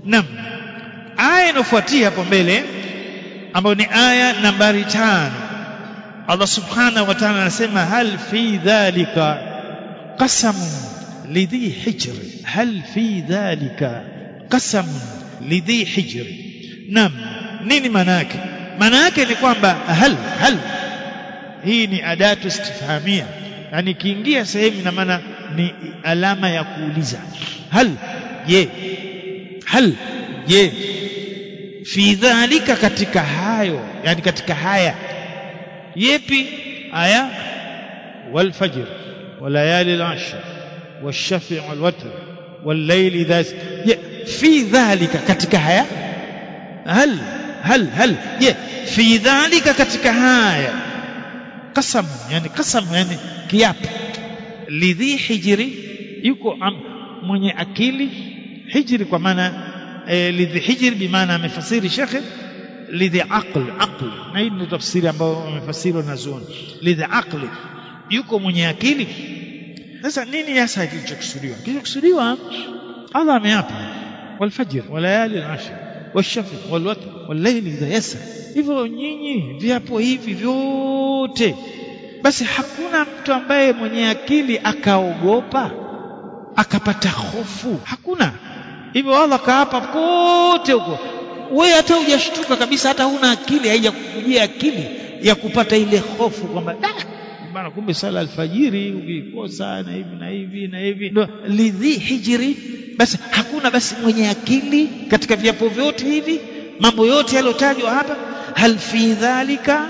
Naam. Aya inayofuatia hapo mbele ambayo ni aya nambari tano Allah subhanahu wa ta'ala anasema hal fi dhalika qasamun lidhi hijr hal fi dhalika qasamun lidhi hijr naam nini maana yake maana yake ni kwamba hal hal hii ni adatu istifhamia yani ikiingia sehemu ina maana ni alama ya kuuliza hal je hal je fi dhalika katika hayo yani katika haya yepi aya wal fajr walayali al-ashr wash-shafi' wal-watr wal-layli idha fi dhalika katika haya hal hal hal je fi dhalika katika haya qasam yani qasam yani kiapo lidhi hijri yuko am, mwenye akili hijri kwa maana e, lidhi hijri bimaana amefasiri shekhe lidhi aql aql na hii ndio tafsiri ambayo wamefasiri wanazuoni lidhi aqli yuko mwenye akili sasa nini hasa kilichokusudiwa kilichokusudiwa Allah ameapa walfajr walayali al-ashr washafi walwatr wallayli idha yasa hivyo nyinyi viapo hivi vyote basi hakuna mtu ambaye mwenye akili akaogopa akapata hofu hakuna hivyo Allah kaapa kote huko wewe hata hujashtuka kabisa hata huna akili haijakujia akili ya kupata ile hofu kwamba bana kumbe sala alfajiri ukikosa na hivi na hivi na hivi ndo lidhi hijri basi hakuna basi mwenye akili katika viapo vyote hivi mambo yote yaliyotajwa hapa hal fi dhalika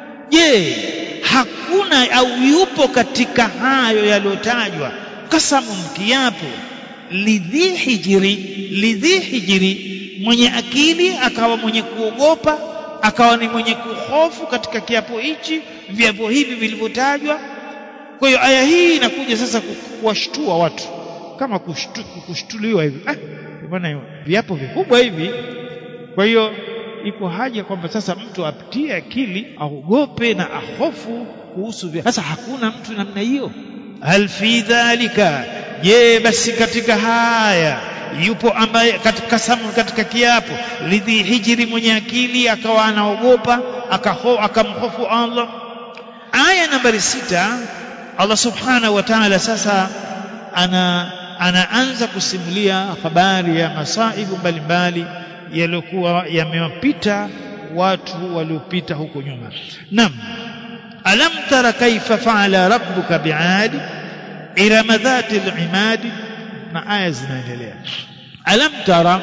je hakuna au yupo katika hayo yaliyotajwa kasamu kiapo lidhi hijri lidhi hijri mwenye akili akawa mwenye kuogopa akawa ni mwenye kuhofu katika kiapo hichi viapo hivi vilivyotajwa kwa hiyo aya hii inakuja sasa kuwashtua watu kama kushtu, kushtuliwa hivi ah, bwana viapo vikubwa hivi kwa hiyo iko haja kwamba sasa mtu apitie akili aogope na ahofu kuhusu vya sasa hakuna mtu namna hiyo hal fi dhalika je basi katika haya yupo ambaye katika samu katika kiapo lidhi hijri mwenye akili akawa anaogopa akaho akamhofu Allah aya nambari sita Allah subhanahu wa ta'ala sasa ana anaanza kusimulia habari ya masaibu mbalimbali yaliyokuwa yamewapita watu waliopita huko nyuma nam alam tara kaifa faala rabbuka biadi irama dhati al-imadi na aya zinaendelea alam tara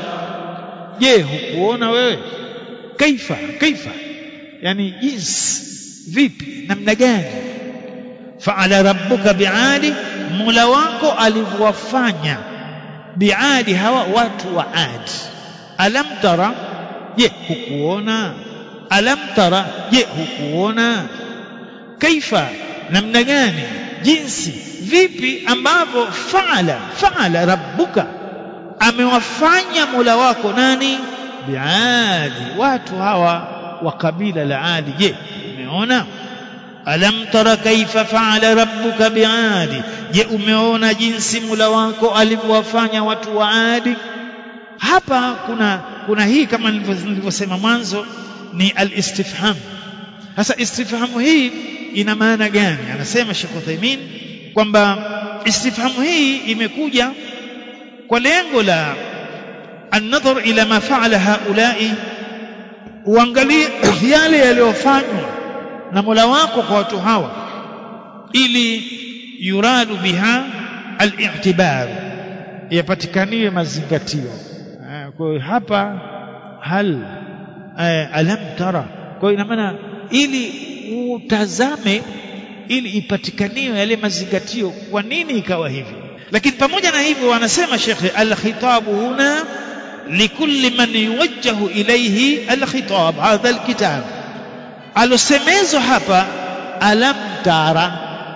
je hukuona wewe kaifa kaifa yani jinsi vipi namna gani faala rabbuka biadi mula wako alivyowafanya biadi hawa watu wa adi alam tara je hukuona alam tara je hukuona kaifa namna gani jinsi vipi ambavyo faala faala rabbuka amewafanya mola wako nani biadi watu hawa wa kabila la adi je umeona alam tara kaifa faala rabbuka biadi je umeona jinsi mola wako alivyowafanya watu wa adi hapa kuna kuna hii kama nilivyosema mwanzo ni al-istifham sasa istifhamu hii ina maana gani anasema Sheikh Uthaymeen kwamba istifhamu hii imekuja kwa lengo la an-nadhar ila ma fa'ala haula'i uangalie yale yaliyofanywa na Mola wako kwa watu hawa ili yuradu biha al-i'tibar yapatikaniwe mazingatio kwa hiyo hapa hal alam tara kwa hiyo ina maana ili utazame ili ipatikaniwe yale mazingatio kwa nini ikawa hivi lakini pamoja na hivyo wanasema shekhe alkhitabu huna likulli man yuwajjahu ilayhi alkhitab hadha alkitab alosemezwa hapa alam tara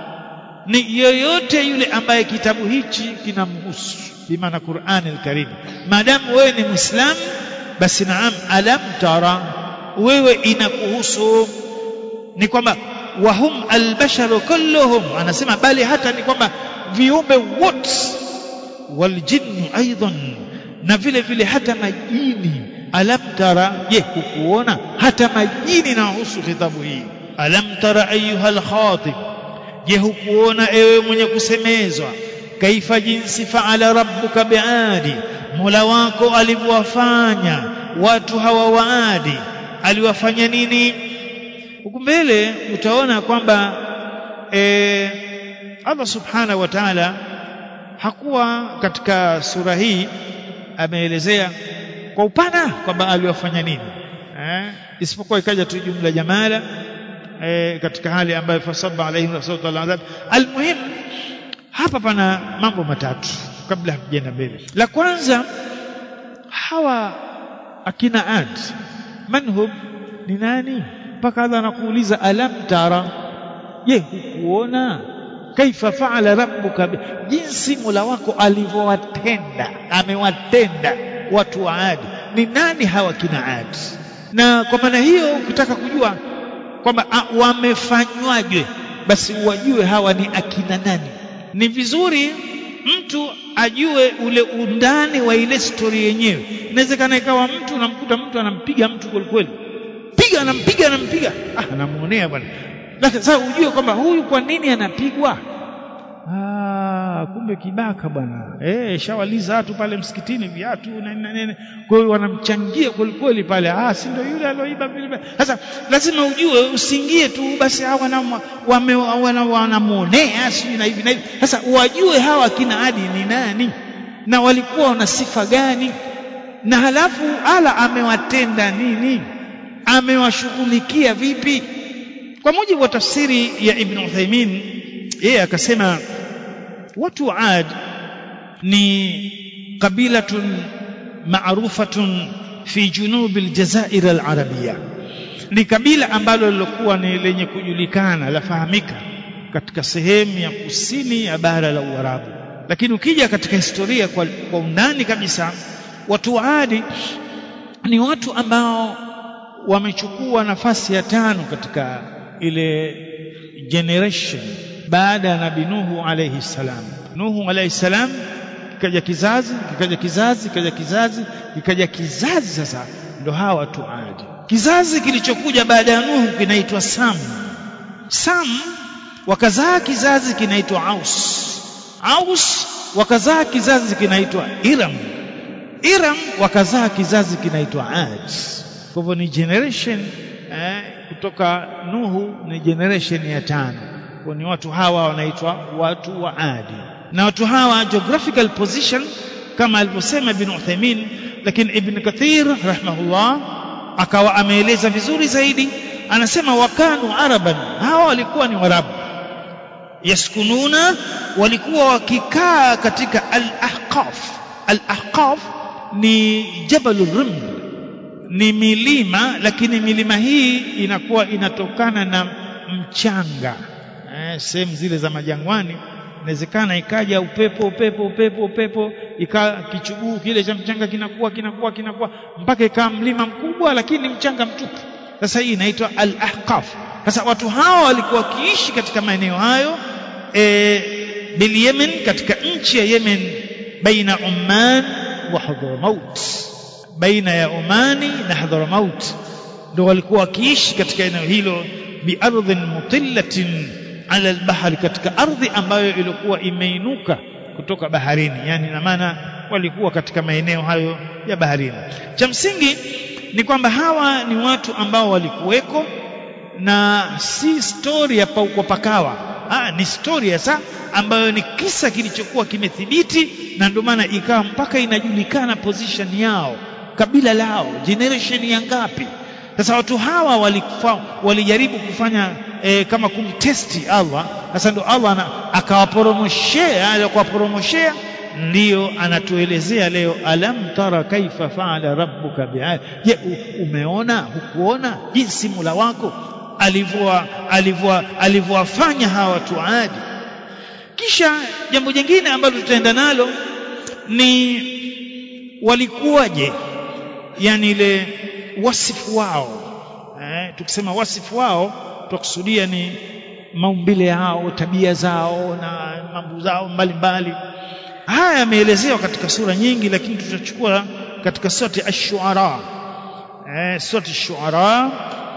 ni yoyote yule ambaye kitabu hichi kinamhusu bimaana Qur'an al-Karim maadamu wewe ni muislamu basi naam alam tara wewe inakuhusu ni kwamba wahum albasharu kulluhum anasema bali hata ni kwamba viumbe wote waljinnu aidan na vile vile hata majini alam tara je hukuona hata majini nahusu khitabu hii alam tara ayuha alkhatib je hukuona ewe mwenye kusemezwa kaifa jinsi faala rabbuka biadi mola wako alivyowafanya watu hawa waadi aliwafanya nini huku mbele utaona kwamba e, Allah subhanahu wa ta'ala hakuwa katika sura hii ameelezea kwa upana kwamba aliwafanya nini eh, isipokuwa ikaja tu jumla jamala eh, katika hali ambayo fasaba alaihim sautu aladhab almuhim hapa pana mambo matatu kabla hatujaenda mbele la kwanza hawa akina ad manhum ni nani mpaka Allah anakuuliza alam tara je hukuona kaifa faala rabbuka jinsi mola wako alivyowatenda amewatenda watu wa Adi ni nani hawa kina Adi na kwa maana hiyo ukitaka kujua kwamba wamefanywaje basi wajue hawa ni akina nani ni vizuri mtu ajue ule undani wa ile stori yenyewe inawezekana ikawa mtu unamkuta mtu anampiga mtu kweli kweli piga anampiga anampiga ah anamuonea bwana lakini sasa ujue kwamba huyu kwa nini anapigwa ah kumbe kibaka bwana eh shawaliza watu pale msikitini viatu na nini kwa hiyo wanamchangia kweli kweli pale ah si ndio yule alioiba vile sasa lazima ujue usiingie tu basi hawa na wanamuonea sijui na hivi na hivi sasa wajue hawa kina Adi ni nani na walikuwa wana sifa gani na halafu ala amewatenda nini amewashughulikia vipi kwa mujibu wa tafsiri ya Ibn Uthaymeen yeye akasema watu wa Ad ni kabilatun maarufatun fi junubi aljazair alarabia ni kabila ambalo lilokuwa ni lenye kujulikana lafahamika katika sehemu ya kusini ya bara la Uarabu lakini ukija katika historia kwa, kwa undani kabisa watu wa Adi ni watu ambao wamechukua nafasi ya tano katika ile generation baada ya nabii Nuhu alayhi salam Nuhu alayhi salam kikaja kizazi kikaja kizazi kikaja kizazi kikaja kizazi sasa ndo hawa watu Adi kizazi kilichokuja baada ya Nuhu kinaitwa Sam Sam wakazaa kizazi kinaitwa Aus Aus wakazaa kizazi kinaitwa Iram Iram wakazaa kizazi kinaitwa Ad kwa hivyo ni generation eh, kutoka Nuhu ni generation ya tano kwa ni watu hawa wanaitwa watu wa Adi na watu hawa geographical position kama alivyosema Ibn Uthaymeen lakini Ibn Kathir rahimahullah akawa ameeleza vizuri zaidi anasema wakanu araban hawa walikuwa ni warabu yaskununa walikuwa wakikaa katika al-ahqaf al-ahqaf ni jabalur riml ni milima lakini milima hii inakuwa inatokana na mchanga eh, sehemu zile za majangwani inawezekana ikaja upepo upepo upepo upepo ika kichuguu kile cha mchanga kinakuwa kinakuwa kinakuwa mpaka ikawa mlima mkubwa lakini mchanga mtupu sasa hii inaitwa al-ahqaf sasa watu hawa walikuwa wakiishi katika maeneo hayo e, bil Yemen katika nchi ya Yemen baina Oman wa Hadramaut baina ya Omani na Hadramaut ndio walikuwa wakiishi katika eneo hilo biardhin mutillatin ala albahri katika ardhi ambayo ilikuwa imeinuka kutoka baharini yani na maana walikuwa katika maeneo hayo ya baharini cha msingi ni kwamba hawa ni watu ambao walikuweko na si story ya kwa pakawa ah, ni story hasa ambayo ni kisa kilichokuwa kimethibiti na ndio maana ikawa mpaka inajulikana position yao kabila lao generation ya ngapi sasa watu hawa walifa, walijaribu kufanya e, kama kumtesti Allah sasa ndio Allah akawaporomoshea alikuwaporomoshea ndiyo anatuelezea leo alam tara kaifa faala rabbuka bi'ad je umeona hukuona jinsi mula wako alivyowafanya hawa watu adi kisha jambo jingine ambalo tutaenda nalo ni walikuwaje yani ile wasifu wao eh, tukisema wasifu wao tukusudia ni maumbile yao tabia zao na mambo zao mbalimbali haya yameelezewa katika sura nyingi lakini tutachukua katika surati ash-shu'ara eh surati ash-shu'ara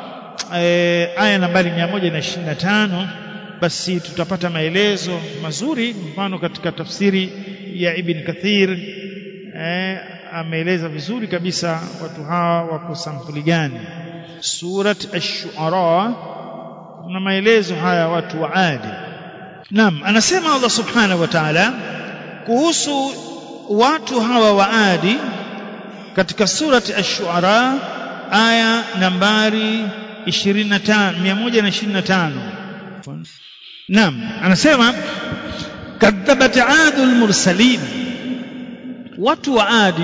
eh, aya nambari 125 basi tutapata maelezo mazuri mfano katika tafsiri ya Ibn Kathir eh, ameeleza vizuri kabisa watu hawa wako sampuli gani surat ash-shu'ara na maelezo haya watu wa adi naam anasema Allah subhanahu wa ta'ala kuhusu watu hawa wa adi katika surati ash-shu'ara aya nambari 25 125 naam anasema kadhabat adul mursalin watu wa adi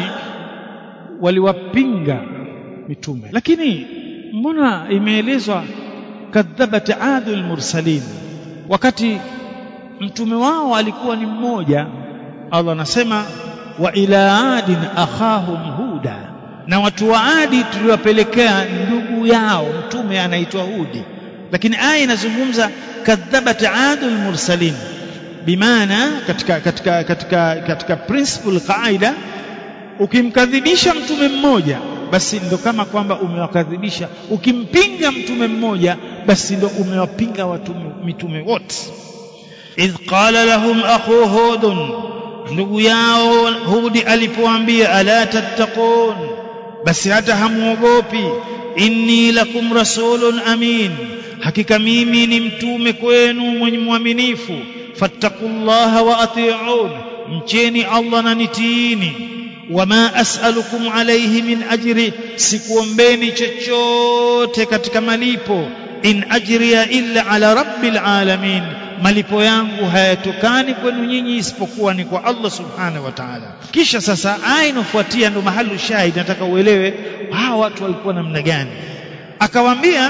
waliwapinga mitume lakini mbona imeelezwa kadhabat adul mursalin wakati mtume wao alikuwa ni mmoja Allah anasema wa ila adin akhahum huda na watu wa adi tuliwapelekea ndugu yao mtume anaitwa hudi lakini aya inazungumza kadhabat adul mursalin bimaana katika katika katika katika principle qaida ukimkadhibisha mtume mmoja basi ndo kama kwamba umewakadhibisha ukimpinga mtume mmoja basi ndo umewapinga watu mitume wote idh qala lahum akhu hudun ndugu yao hudi alipoambia ala tattaqun basi hata hamuogopi inni lakum rasulun amin hakika mimi ni mtume kwenu mwenye mwaminifu fattaqullaha wa ati'un mcheni Allah na nitiini wama as'alukum alayhi min ajri sikuombeni chochote katika malipo in ajriya illa ala rabbil alamin malipo yangu hayatokani kwenu nyinyi isipokuwa ni kwa Allah subhanahu wa ta'ala kisha sasa aya inofuatia ndo mahali shahid nataka uelewe hawa watu walikuwa namna gani akawaambia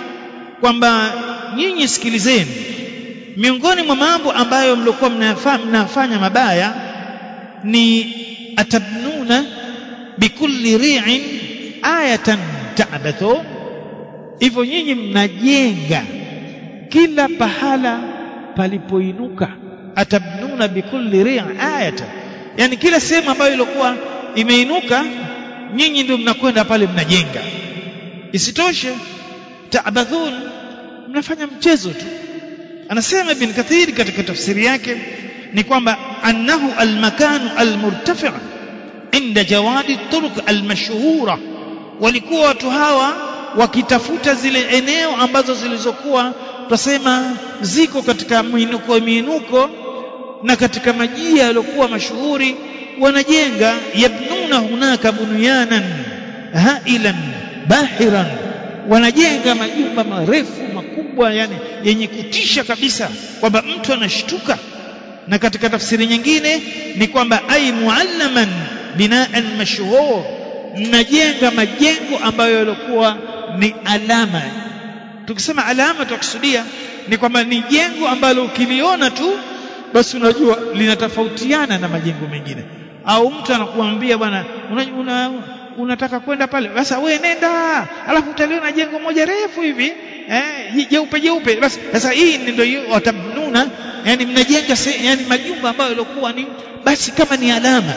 kwamba nyinyi sikilizeni miongoni mwa mambo ambayo mlikuwa mnafanya mabaya ni atabnuna bikulli ri'in ayatan ta'bathu hivyo nyinyi mnajenga kila pahala palipoinuka atabnuna bikulli ri'in ayatan yani kila sehemu ambayo ilikuwa imeinuka nyinyi ndio mnakwenda pale mnajenga isitoshe ta'bathun mnafanya mchezo tu anasema ibn kathir katika tafsiri yake ni kwamba annahu almakanu almurtafi' inda jawadi turuq almashhura walikuwa watu hawa wakitafuta zile eneo ambazo zilizokuwa tutasema ziko katika miinuko miinuko na katika majia yaliokuwa mashuhuri wanajenga yabnuna hunaka bunyanan hailan bahiran wanajenga majumba marefu makubwa yani yenye kutisha kabisa kwamba mtu anashtuka na katika tafsiri nyingine ni kwamba ai muallaman binaan mashhur mnajenga majengo ambayo yalikuwa ni alama tukisema alama tukusudia ni kwamba ni jengo ambalo ukiliona tu basi unajua linatofautiana na majengo mengine au mtu anakuambia bwana una, una, unataka kwenda pale sasa wewe nenda alafu utaliona jengo moja refu hivi eh jeupe jeupe basi sasa hii ndio hiyo watabnuna yani mnajenga yani majumba ambayo yalikuwa ni basi kama ni alama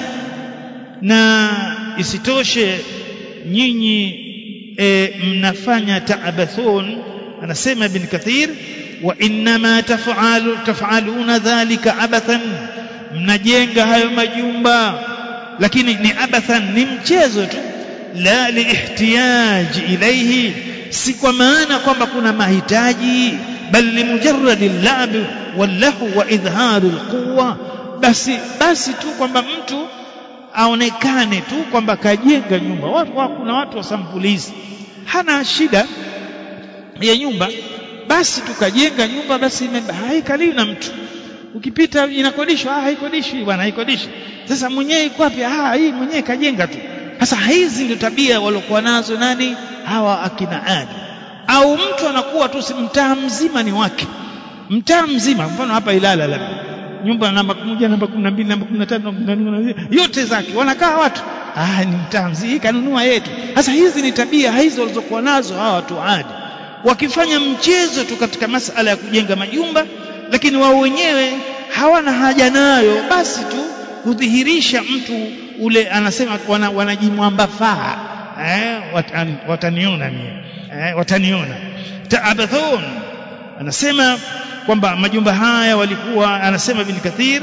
na isitoshe nyinyi e, mnafanya taabathun anasema ibn kathir wa inma taf'alu taf'aluna dhalika abathan mnajenga hayo majumba lakini ni abathan ni mchezo tu la liihtiyaj ilayhi si kwa maana kwamba kuna mahitaji bal limujarrad al-la'b wal-lahu wa idhhar al-quwwa basi basi tu kwamba mtu aonekane tu kwamba kajenga nyumba watu kuna watu wa sampulizi hana shida ya nyumba basi tukajenga nyumba basi haikaliwi na mtu ukipita inakodishwa ah haikodishwi bwana haikodishi sasa mwenyewe iko wapi ah hii mwenyewe kajenga tu sasa hizi ndio tabia waliokuwa nazo nani hawa akina adi au mtu anakuwa tu mtaa mzima ni wake mtaa mzima mfano hapa Ilala labda nyumba namba moja namba 12 namba 15 yote zake wanakaa watu ah ni mtaa mzima hii kanunua yetu sasa hizi ni tabia hizo walizokuwa nazo hawa watu adi wakifanya mchezo tu katika masala ya kujenga majumba lakini wao wenyewe hawana haja nayo basi tu kudhihirisha mtu ule anasema wana, wanajimwambafaa eh, watan, wataniona mie eh, wataniona taabathun anasema kwamba majumba haya walikuwa anasema bin kathir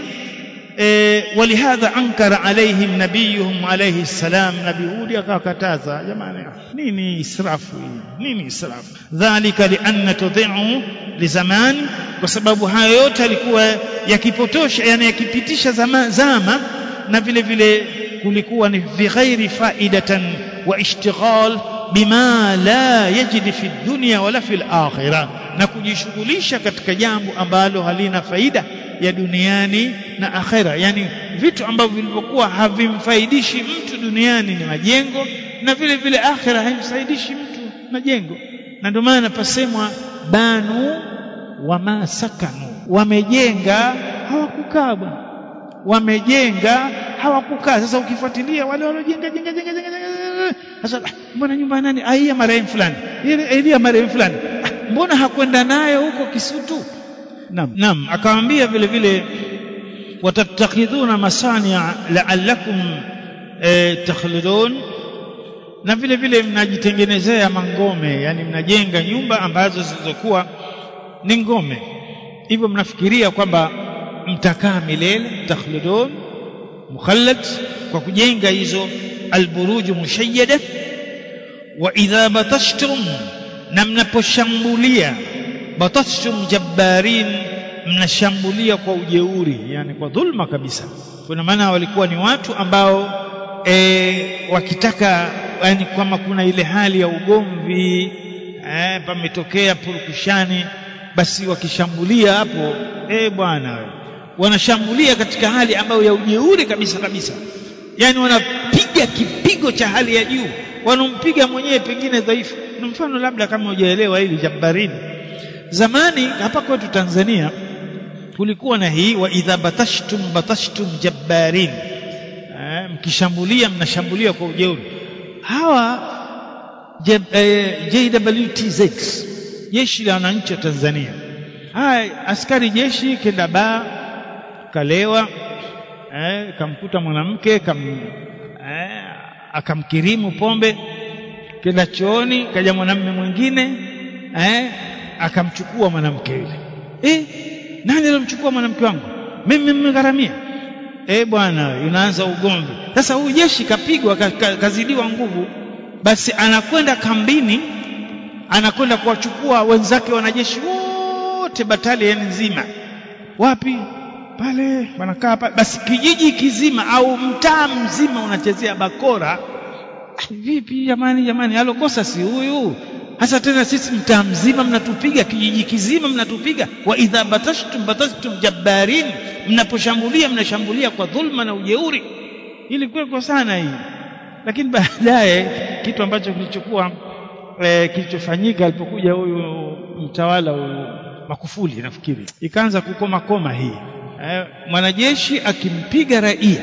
e, walihadha ankara alaihim nabiyuhum alayhi salam nabii hudi akawakataza jamani nini israfu hii nini israfu dhalika lianna tudhi'u lizamani kwa sababu hayo yote alikuwa yakipotosha yani yakipitisha zama, zama na vile vile kulikuwa ni bighairi faidatan wa ishtighal bima la yajidi fi dunya wala fi akhirah na kujishughulisha katika jambo ambalo halina faida ya duniani na akhera yani vitu ambavyo vilivyokuwa havimfaidishi mtu duniani ni majengo na vile vile akhera haimsaidishi mtu majengo na ndio maana pasemwa banu wama sakanu wamejenga hawakukaa bwana wamejenga hawakukaa sasa ukifuatilia wale waliojenga jenga jenga jenga jenga sasa mbona nyumba nani aia marehemu fulani ile ya marehemu fulani mbona hakwenda nayo huko Kisutu Naam. Naam, akamwambia vile vile watattakhidhuna masania la'allakum e, takhludun na vile vile mnajitengenezea mangome yani mnajenga nyumba ambazo zilizokuwa ni ngome hivyo mnafikiria kwamba mtakaa milele takhludun mukhallad kwa kujenga hizo alburuju mushayyada wa idha batashtum na mnaposhambulia batashtum jabbarin mnashambulia kwa ujeuri yani kwa dhulma kabisa kuna maana walikuwa ni watu ambao e, wakitaka yani kama kuna ile hali ya ugomvi e, pametokea purukushani basi wakishambulia hapo e bwana wanashambulia katika hali ambayo ya ujeuri kabisa kabisa yani wanapiga kipigo cha hali ya juu wanampiga mwenyewe pengine dhaifu na mfano labda kama hujaelewa hili jabbarini zamani hapa kwetu Tanzania kulikuwa na hii wa idha batashtum batashtum jabbarin eh, mkishambulia mnashambulia kwa ujeuri hawa eh, JWTZ jeshi la wananchi wa Tanzania haya askari jeshi kenda baa kalewa eh, kamkuta mwanamke kam, eh, akamkirimu pombe kenda chooni kaja mwanamume mwingine eh, akamchukua mwanamke yule eh nani alomchukua mwanamke wangu mimi mmegharamia eh bwana unaanza ugomvi sasa huyu jeshi kapigwa kazidiwa nguvu basi anakwenda kambini anakwenda kuwachukua wenzake wanajeshi wote batalioni nzima wapi pale wanakaa pale basi kijiji kizima au mtaa mzima unachezea bakora vipi jamani jamani alokosa si huyu hasa tena sisi mtaa mzima mnatupiga kijiji kizima mnatupiga wa idha batashtum batashtum jabbarin mnaposhambulia mnashambulia kwa dhulma na ujeuri ili kwa sana hii lakini baadaye kitu ambacho kilichokuwa e, kilichofanyika alipokuja huyu mtawala huyu Makufuli nafikiri ikaanza kukoma koma hii e, mwanajeshi akimpiga raia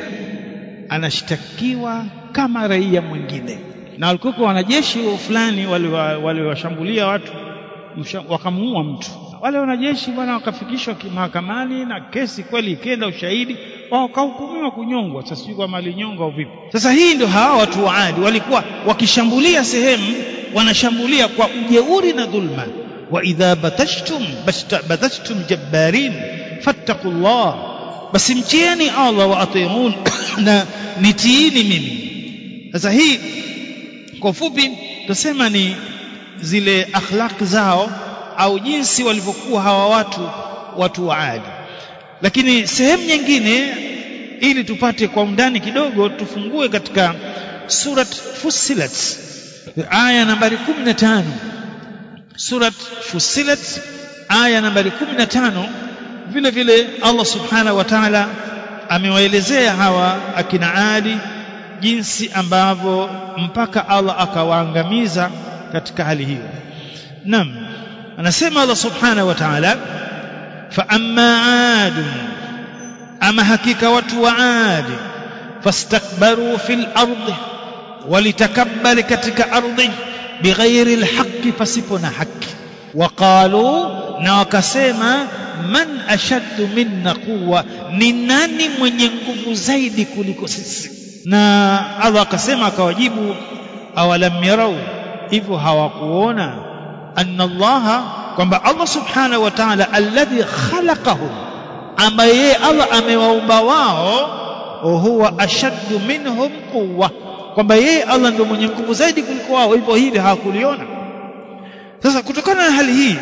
anashtakiwa kama raia mwingine na walikuwa wanajeshi fulani waliwashambulia watu wakamuua mtu wale wanajeshi bwana wakafikishwa mahakamani na kesi kweli ikenda ushahidi wakahukumiwa kunyongwa sasa sijui kama alinyongwa au vipi sasa hii ndio hawa watu wa Adi walikuwa wakishambulia sehemu wanashambulia kwa ujeuri na dhulma wa idha batashtum batashtum jabbarin fattaqullah basi mchieni Allah wa atiun na nitiini mimi sasa hii kwa ufupi tusema ni zile akhlaq zao au jinsi walivyokuwa hawa watu watu wa Adi lakini sehemu nyingine ili tupate kwa undani kidogo tufungue katika surat Fussilat aya nambari 15 surat Fussilat aya nambari 15 vile vile Allah subhanahu wa ta'ala amewaelezea hawa akina Adi jinsi ambavyo mpaka Allah akawaangamiza katika hali hiyo naam anasema Allah subhanahu wa ta'ala fa amma ad ama hakika watu wa ad fastakbaru fil ardi walitakabbar katika ardhi bighairi alhaqqi pasipo na haki waqalu na wakasema man ashaddu minna quwwa ni nani mwenye nguvu zaidi kuliko sisi na Allah akasema akawajibu awalam yarau hivyo hawakuona anna Allah kwamba Allah subhanahu wa ta'ala alladhi khalaqahum ambaye yeye Allah amewaumba wao huwa ashaddu minhum quwwa kwamba yeye Allah ndio mwenye nguvu zaidi kuliko wao hivyo hili hawakuliona sasa kutokana na hali hii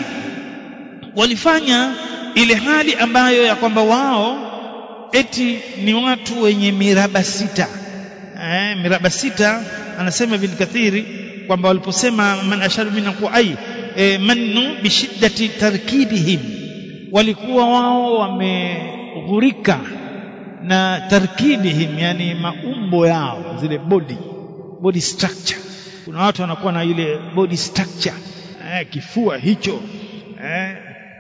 walifanya ile hali ambayo ya kwamba wao eti ni watu wenye miraba sita eh, miraba sita anasema Ibn Kathiri kwamba waliposema man ashadu min ai eh, mannu bishiddati tarkibihim walikuwa wao wameghurika na tarkibihim yani maumbo yao zile body body structure kuna watu wanakuwa na ile body structure eh, kifua hicho eh,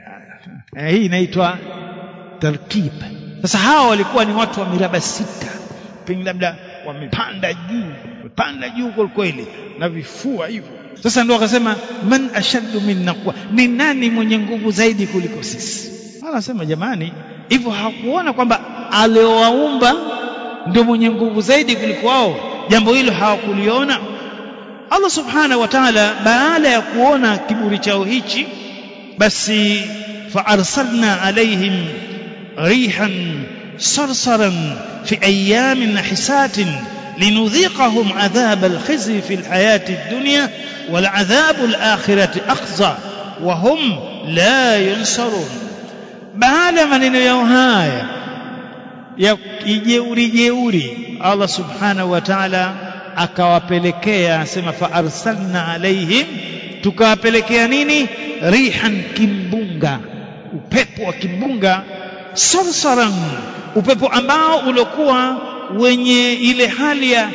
eh, hii inaitwa tarkib sasa hawa walikuwa ni watu wa miraba sita pengine labda wamepanda juu wamepanda juu kwa kweli na vifua hivyo sasa ndio akasema man ashaddu minna quwa ni nani mwenye nguvu zaidi kuliko sisi anasema jamani hivyo hawakuona kwamba aliowaumba ndio mwenye nguvu zaidi kuliko wao jambo hilo hawakuliona Allah subhanahu wa ta'ala baada ya kuona kiburi chao hichi basi فأرسلنا عليهم ريحا صرصرا في أيام حسات لنذيقهم عذاب الخزي في الحياة الدنيا والعذاب الآخرة أخزى وهم لا ينصرون بعد من يوهايا ya kijeuri jeuri Allah subhanahu wa ta'ala akawapelekea asema fa arsalna alaihim tukawapelekea nini rihan kimbunga upepo wa kimbunga sarsaran upepo ambao uliokuwa wenye ile hali ya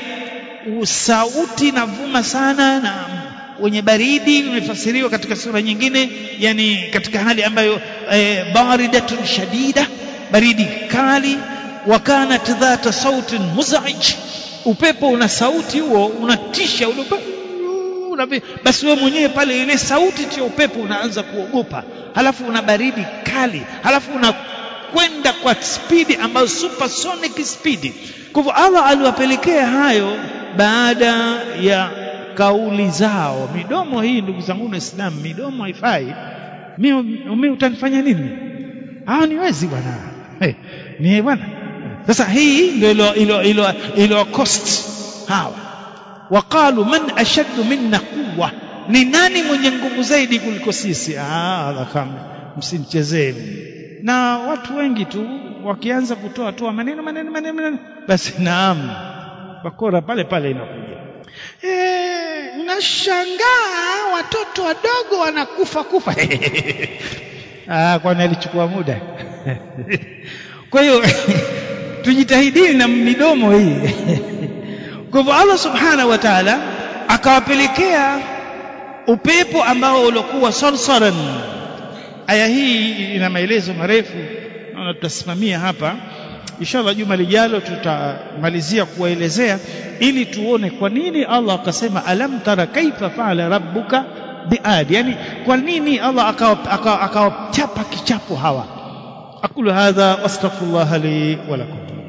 sauti na vuma sana na wenye baridi umefasiriwa katika sura nyingine yani katika hali ambayo e, baridatun shadida baridi kali wakanat dhata sautin muzaij upepo una sauti huo unatisha ule basi wewe mwenyewe pale ile sauti ya upepo unaanza kuogopa halafu una baridi kali halafu una kwenda kwa spidi ambayo supersonic speed kwa hivyo Allah aliwapelekea hayo baada ya kauli zao midomo hii ndugu zangu Waislamu midomo haifai mimi utanifanya nini ah niwezi bwana hey, ni bwana sasa hii ndio ilo ilo ilo, ilo cost hawa waqalu man ashaddu minna quwwa ni nani mwenye nguvu zaidi kuliko sisi ah kama msinichezee na watu wengi tu wakianza kutoa toa maneno maneno maneno, maneno basi naam bakora pale pale inakuja eh unashangaa watoto wadogo wanakufa kufa ah kwani alichukua muda kwa hiyo tujitahidini na midomo hii kwa hivyo Allah subhanahu wa ta'ala akawapelekea upepo ambao uliokuwa sarsaran aya hii ina maelezo marefu naona tutasimamia hapa inshallah juma lijalo tutamalizia kuwaelezea ili tuone kwa nini Allah akasema alam tara kaifa faala rabbuka biadi yani kwa nini Allah akawachapa kichapo hawa aqulu hadha wastaghfirullah li wa lakum